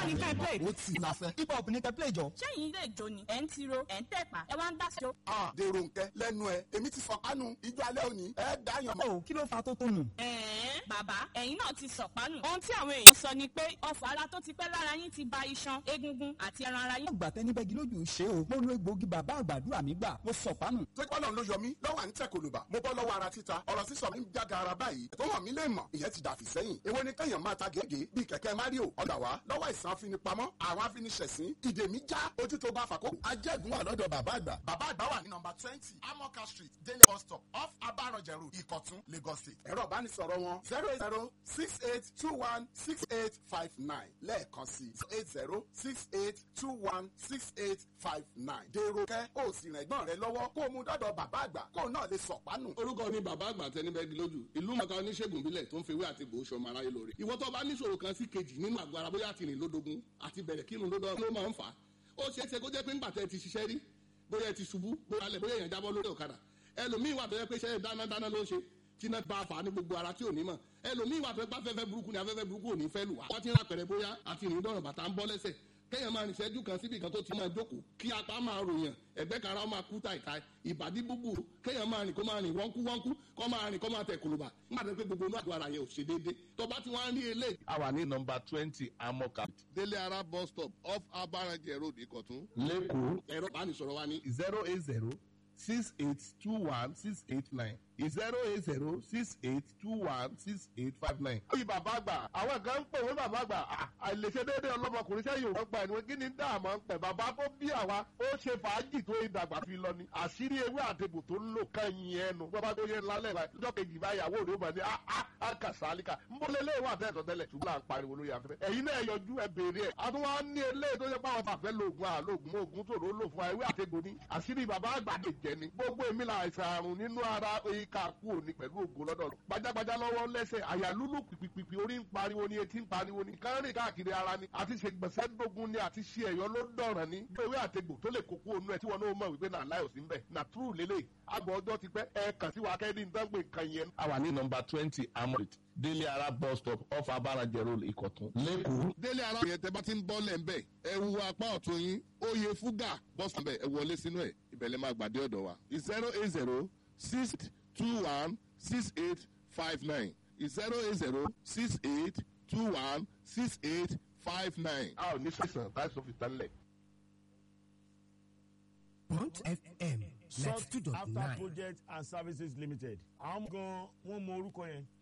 ní ká play. ó ti láfẹ́ hip hop ní ká play jọ. ṣẹ́yìn ilé ìjó ni ẹ̀ ń tiro ẹ̀ ń tẹ̀pá ẹ wá ń dáṣọ. Ah, dèrò nkẹ lẹ́nu ẹ èmi ti fọkànù ijó alẹ́ òní ẹ dáyàn mọ́. ó kí ló fa tó tó nù. ẹ̀ẹ́n bàbá ẹ̀yin náà ti sọ̀pánù. ohun tí àwọn èèyàn sọ ni pé ọfọ̀ ara tó ti pẹ́ lára yín ti ba iṣan egungun àti ẹran ara yín. àgbà tẹni bẹ́gi lójú ṣe o mo lo egbòogi bàbá àgbàdúrà mi gbà mo sọ pánù. tó kọ́ lọ́n ló yọ mí lọ́wọ́ à ń tẹ̀ kòlùbà mo bọ́ lọ́wọ́ ara títa ọ̀rọ̀ sísọ mi ń jága ara báyìí tó hàn mí lè mọ̀ ìyẹn ti dàfí sẹ́yìn èwo ni kẹ́yàn máa ta gègé bíi kẹ̀kẹ́ mario ọ̀dà wá lọ́wọ́ ìsàn afinipamọ́ àwọn afiniṣẹ̀sín ìdè mi já ojú tó bá fàkó. ajẹ́gun wà lọ́dọ̀ bàbá àgbà. bàbá àgbà wà ní nọmba twenty amoka street délé bus stop off abaranjẹ road ìkọ̀tún lagos state. ẹ̀rọ ìbánisọ̀rọ̀ wọn zero eight zero six eight two one six eight five nine lẹ́ẹ̀kan sí eight zero six eight two one six eight five nine. dèrò kẹ́ ó sì rìn ẹ̀gbọ́n rẹ lọ́wọ́ kó o mú dọ́dọ̀ bàbá àgbà kó o náà lè sọ̀pánù. orúkọ mi bàbá àgbà tẹnibẹ́gi lójú ìlú mọ̀ká oníṣègùn bílẹ̀ tó ń fewé àti gbòó ṣọmọ aráyé lóore ìwọ tó bá níṣòro kan sí kejì nínú àgọ́ ara bóyá àtìrìn lódogun àti bẹ̀rẹ̀ kírun lódò ló máa ń fà á ó ṣeé ṣe kó jẹ́ pé ńgbà tẹ́ ti ṣiṣẹ́ rí bóyá ẹ ti ṣubú bóyá alẹ́ bóyá èèyàn jábọ́ lórí ọ̀kadà ẹlòmíì wà tó yẹ pé iṣẹ́ dáná dáná ló ń ṣe tíná bá a fà á ní gbogbo ara tí ò ní mọ̀ ẹlòmíì wà tó yẹ pé afẹ́fẹ́ burúkú ni afẹ́fẹ́ burúkú ò ní fẹ́ lù wá wọ́n ti ń rapẹ̀rẹ̀ bóyá àtìrìn dọ̀rọ̀ bàtà ń bọ́ lẹ́sẹ̀ kéèyàn máa rìn ṣẹ́jú kan síbi kan tó ti máa jókòó kí apá máa ròyàn ẹ̀gbẹ́ kan ara ó máa kú tàìtàì ìbàdí búburú kéèyàn máa rìn kó máa rìn wọ́nkú wọ́nkú kó máa rìn kó máa tẹ̀ kòlùbà nígbà tó pé gbogbo inú àgọ́ ara yẹn ò ṣe déédé tó bá ti wá ń rí eléyìí. a wà ní nọmba twenty amoka délé ara bus stop off abarajẹ road ìkọ̀tún. lẹ́kọ̀ọ́ ẹ̀rọ ìbánisọ̀rọ̀ wa ní zero eight zero six eight two one six eight nine zero eight zero six eight two one six eight five nine. bí bàbá àgbà àwọn kan ń pè wọ́n bàbá àgbà à, àìlèṣe déédéé ọlọ́mọkùnrin sẹ́yìn òun gba ẹ̀niwọ̀n kí ni dáàmú ń pẹ̀ bàbá tó bí àwa ó ṣe fàájì tó ìdàgbà fi lọ ni àṣírí ewé àtẹ̀bù tó ń lò kẹ́yìn ẹnu bàbá tó yẹ lálẹ́ rẹ̀ lọ́jọ́ kejì báyàwó rẹ̀ ó mọ̀ ní àkà sálíkà ń bọ́ lélẹ́ ìwà àtẹ̀tọ̀ tẹ́lẹ̀ ṣùgbọ́n à ń pariwo lórí afẹ́fẹ́ ẹ̀yin náà yọjú ẹ béèrè ẹ̀ a tún wá ní eléyìí tó yẹ pé àwọn tàfẹ́ lóògùn àlóògùn oògùn tòró lò fún wa ewé àtẹ̀bù ni àṣírí bàbá àgbà lè jẹ ni gbogbo èmi là àìsàn àrùn nínú ara ìka kú òní pẹ̀lú ògo lọ́dọ̀ lọ. gbajàgbajà lọ́wọ́ lẹ́sẹ̀ àyà lúlù pìpìpì orí ń pariwo ni etí ń pariwo ni kárìn káàkiri ara ni àti ṣègbọ̀nsẹ̀ dógún ni àti ṣe ẹ̀yọ́ ló dọ̀ràn ni. ewé àtegbò tó lè kókó onú ẹ tí wọn náà mọ̀ wípé náà láyò sí mbẹ̀ nà túrù lélẹ̀ àgbọ̀ ọjọ́ ti pẹ́ ẹ kàn sí wa kẹ́ni dángbè nǹkan yẹn. a wà ní nọmba twenty amoka délé ara bus stop off abarajẹ road ìkọ̀tún lẹ́kọ̀ọ́. délé ara yẹn tẹ bá ti ń bọ́ lẹ̀ ń bẹ̀ ẹ wu apá ọ̀tún yín ó yẹ fúgà bọ́sùn bẹ̀ ẹ wọlé sínú ẹ̀ ìbẹ̀lẹ̀ máa gbàdé ọ̀dọ̀ wa zero eight zero six two one six eight five nine zero eight zero six eight two one six eight five nine. a ò ní sẹ̀sán láìsọ fi tán lẹ̀. Bond FM sought ninety two dot after nine. project and services limited àwọn gan wọn mọ orúkọ yẹn